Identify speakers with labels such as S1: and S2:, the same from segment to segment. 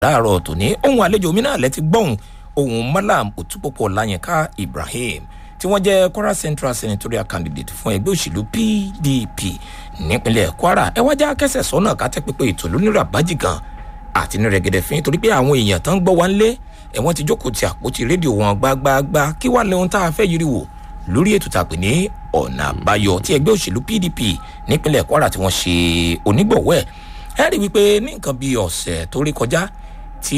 S1: láàárọ̀ tòní ohun àlejò mi náà lẹ́ti gbọ́hùn ohun malam òtúpọ̀pọ̀ láyínká ibrahim tí wọ́n jẹ́ kwara central senatorial candidate fún ẹgbẹ́ òṣèlú pdp nípínlẹ̀ kwara ẹ wájà kẹsẹ̀ sọ́nà ká tẹ́ pípé ètò lónírà bájì gan àti ní rẹ̀gẹ̀dẹ̀ fín torí pé àwọn èèyàn tán ń gbọ́ wá ń lé ẹ̀wọ̀n ti jókòó ti àpótí rédíò wọn gbágbáágbá kí wàá lẹ́hun tá a fẹ́ yiri wò lórí ètò tàpé ní ọ̀nà àbáyọ tí ẹgbẹ́ òṣèlú pdp nípínlẹ̀ kwara tí wọ́n ṣe onígbọ̀wọ́ ẹ̀ ẹ rí i wípé ní nǹkan bíi ọ̀sẹ̀ tó rí kọjá tí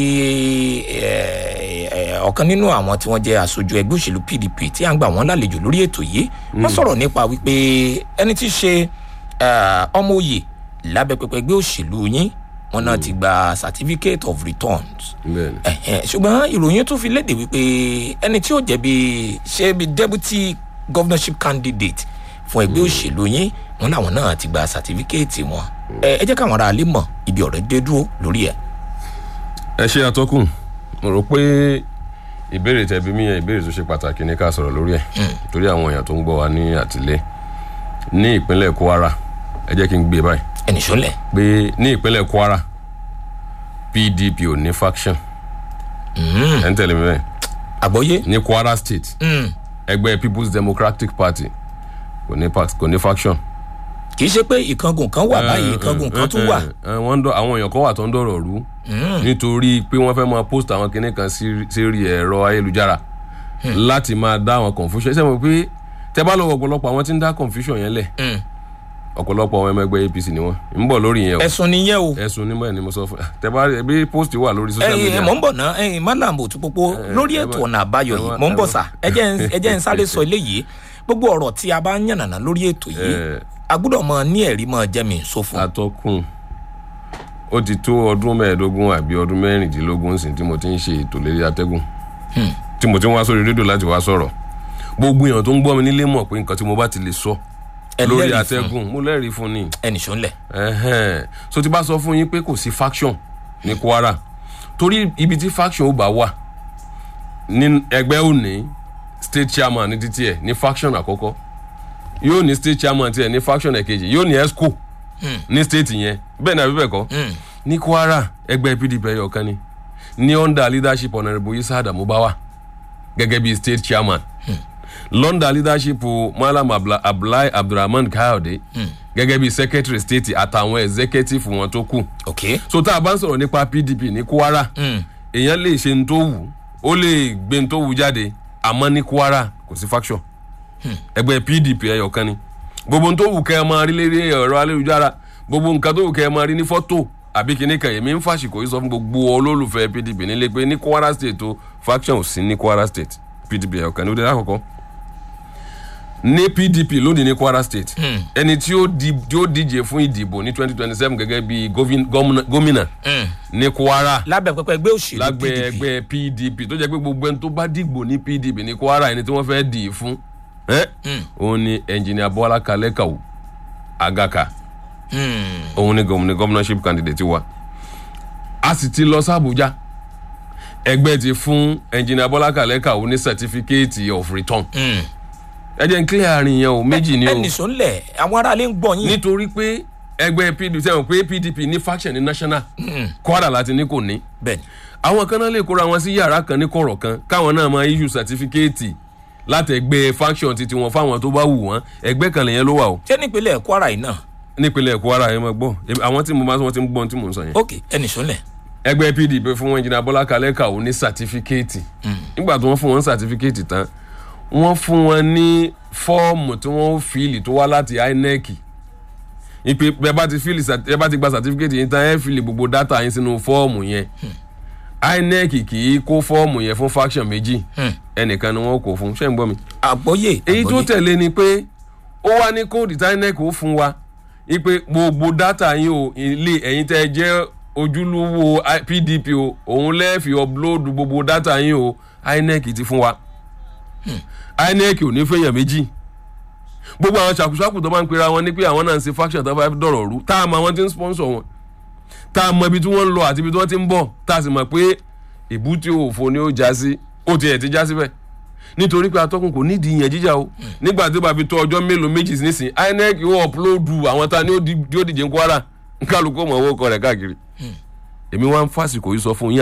S1: ọ̀kan nínú àwọn tí wọ́n jẹ́ aṣojú ẹgbẹ́ òṣèlú pdp tí à ń gbà wọ́n lálejò lórí ètò yìí wọ́n sọ̀rọ̀ nípa wípé ẹni tí í ṣe ọmọ òye lábẹ́ pẹpẹ ẹgbẹ́ òṣèlú yín wọn náà ti gba certificate of returns ṣùgbọ́n ìròyìn tún fi léde wípé ẹni tí ó jẹ́ bí ṣe bí deputy governorship candidate fún ẹgbẹ́ òṣèlú yín wọn làwọn náà ti gba certificate wọn ẹ jẹ́ káwọn ará alẹ́ mọ̀ ibi ọ̀rẹ́ dé dúró lórí ẹ̀.
S2: ẹ ṣe àtọkùn mo rò pé ìbéèrè tẹbi mí yẹn ìbéèrè tó ṣe pàtàkì ní ká sọ̀rọ̀ lórí ẹ̀ torí àwọn èèyàn tó ń gbọ́ wa ní àtìlẹ́ ní ìpínlẹ̀ kwara ẹ jẹ́ kí n gbé báyìí
S1: ẹnì sọlẹ̀.
S2: pé ní ìpínlẹ̀ kwara pdp ò ní faction ẹ̀ ń tẹ̀lé mi bẹ́ẹ̀
S1: àgbọ́yé.
S2: ní kwara state ẹgbẹ́ people's democratic party kò ní kò ní faction.
S1: kì í ṣe pé ìkangun kan wà báyìí ìkangun kan tún wà.
S2: wọ́n dọ̀ àwọn èèyàn kan wà tó ń dọ̀rọ̀ rú nítorí pé wọ́n fẹ́ máa post àwọn kinní kan sí ẹ̀rọ ayélujára láti máa dá àwọn confusion ṣé mo pé tẹ bá lọ ọ̀pọ̀lọpọ̀ àwọn tí ń dá confusion yẹn lẹ̀ ọ̀pọ̀lọpọ̀ àwọn ọmọ ẹgbẹ́ apc ni wọ́n ń bọ̀ lórí yẹn o
S1: ẹ̀sùn nìyẹn o.
S2: ẹ̀sùn ni mo ni mo sọ fún tẹ bá bí post wà lórí social media.
S1: ẹyin mọ̀ ń bọ̀ ná ẹyin malam òtúpópó lórí ètò ọ̀nà àbáyọ yìí mọ̀ ń bọ̀ sà ẹ jẹ́ ń sáré sọ eléyìí gbogbo ọ̀rọ̀ tí a bá ń yànnàná lórí ètò yìí a gbọ́dọ̀ mọ ní ẹ̀rí mọ jẹ́mi sófin.
S2: atọ́kùn ó ti tó ọdún mẹ́ẹ̀ẹ́dógún àbí ọdún mẹ́rìndínlógún sí tí mo ti ń ṣe ètò lérí atẹ́gùn tí mo ti ń wá sórí rédíò láti wá sọ̀rọ̀ gbogbo èèyàn tó ń gbọ́ mi nílé mọ̀ pé nǹkan tí mo bá ti lè sọ lórí atẹ́gùn mo lẹ́rìí fún ni.
S1: ẹnì sọ ń lẹ̀.
S2: so ti bá sọ fún yín pé kò sí faction ní kwara torí ibi tí faction ó bá wà ní ẹgbẹ́ òní state chairman ní títí ẹ̀ ní faction àkọ́kọ́ yóò ní state chairman tiẹ̀ ní faction ẹ̀kejì yóò ní esco ní state yẹn bẹ́ẹ̀ ni àbí bẹ́ẹ̀ kọ́ ní kwara ẹgbẹ́ pdp ẹ̀yọ̀ kan ni ní under leadership honourable isa adamu bawa gẹ́gẹ́ bí state chairman london leadership malam abdullahi abdulrahman kayode gẹ́gẹ́ bí secretary state àtàwọn executive wọn tó kù.
S1: ok
S2: so tá a bá ń sọ̀rọ̀ nípa pdp ní kwara èèyàn lè ṣe ní tó wù ó lè gbé ní tó wù jáde àmọ́ ní kwara kò sí faction ẹgbẹ́ pdp ẹyọ kan ni gbogbo ní tó wù kẹ́ ẹ máa rí lérí ẹ̀rọ ayélujára gbogbo nǹkan tó wù kẹ́ ẹ máa rí ní fọ́tò àbí kíní kan èmi ń fàṣìkò yìí sọ fún gbogbo olólùfẹ́ pdp nílé pé ní kwara state o faction ò sí ní kwara state pdp ẹyọ kan ní ó dé lákòókò ní pdp lónìí ní kwara state ẹni tí ó díje fún ìdìbò ní twenty twenty seven gẹ́gẹ́ bí gómìnà ní kwara
S1: lábẹ́ pẹpẹ ẹgbẹ́ òṣèlú
S2: lágbẹ́ ẹgbẹ́ pdp tó jẹ́ pé gbogbo ẹni tó bá dìgbò ní pdp ní kwara ẹni tí wọ́n fẹ́ dì í fún òun ni ẹnjìnìà bọ́lá kalẹ́kàwù agaka òun ni gómìnà governorship candidate wa a sì ti lọ sí abuja ẹgbẹ́ ti fún ẹnjìnìà bọ́lá kalẹ́kàwù ní certificate of return. Mm ẹ jẹ́ n clear àárín yẹn o méjì ni o.
S1: ẹnì sọ ńlẹ̀ àwọn aráalé ń gbọ́ yín.
S2: nítorí pé ẹgbẹ́ pdp sẹ́wọ̀n pé pdp ní faction ní national kwara láti ní kò ní.
S1: bẹ́ẹ̀ni.
S2: àwọn kan náà lè kóra wọn sí yàrá kan ní kọ̀rọ̀ kan káwọn náà máa issue certificate láti ẹgbẹ́ faction titi wọn fáwọn tó bá wù wọ́n ẹgbẹ́ kan lèyẹn ló wà o.
S1: ṣé nípínlẹ̀ kwara yìí náà.
S2: nípínlẹ̀ kwara yẹn máa gbọ́ àwọn tí mo máa sọ wọn ti ń gbọ́ tí mò ń sọ yẹn.
S1: ok ẹnì sọ ńlẹ̀.
S2: ẹgbẹ́ pdp fún wọn jìnnà bọ́lá kalẹ́ kàwọ́ ní certificate nígbà tí wọ́n fún wọn certificate tán wọ́n fún wọn ní fọ́ọ̀mù tí wọ́n fìlì tó wá láti inec ìpè bẹ́ẹ̀ bá ti fìlì ẹ bá ti gba certificate yín tán ẹ fìlì gbogbo data yín sínú fọ́ọ̀mù yẹn inec kì í kó fọ́ọ̀mù yẹn fún faction méjì ẹnìkan ni wọ́n kó fún ṣé ń gbọ́ mi.
S1: àgbọ́yé
S2: èyí tó tẹ̀lé ni pé ó wá ní kóòdù tí inec ó fún wa ìpè gbogbo data yín o ilé ẹ̀yin tẹ́ jẹ́ ojúlówó pdp o òun lẹ́ẹ̀fì upload gbogbo data yín o inec ti fún wa inec ò ní fẹ́yàn méjì gbogbo àwọn ṣàkóṣàkó tó máa ń pera wọn ní pé àwọn náà ń ṣe faction tó bá dọ̀rọ̀ rú tá a mọ àwọn tí ń sponsor wọn tá a mọ ibi tí wọ́n ń lọ àti ibi tí wọ́n ti ń bọ̀ tá a sì mọ̀ pé ìbútí òfò ni ó já sí ó tiẹ̀ ti já síbẹ̀ nítorí pé atọ́kùn kò nídìí ìyẹn jíjà o nígbà tí ó bá fi tó ọjọ́ mélòó méjì nísìn inec yóò upload àwọn ta ni ó díje ń kwara kálukú mọ̀ owó kọ rẹ̀ káàkiri èmi wá ń fàsìkò yìí sọ fún yín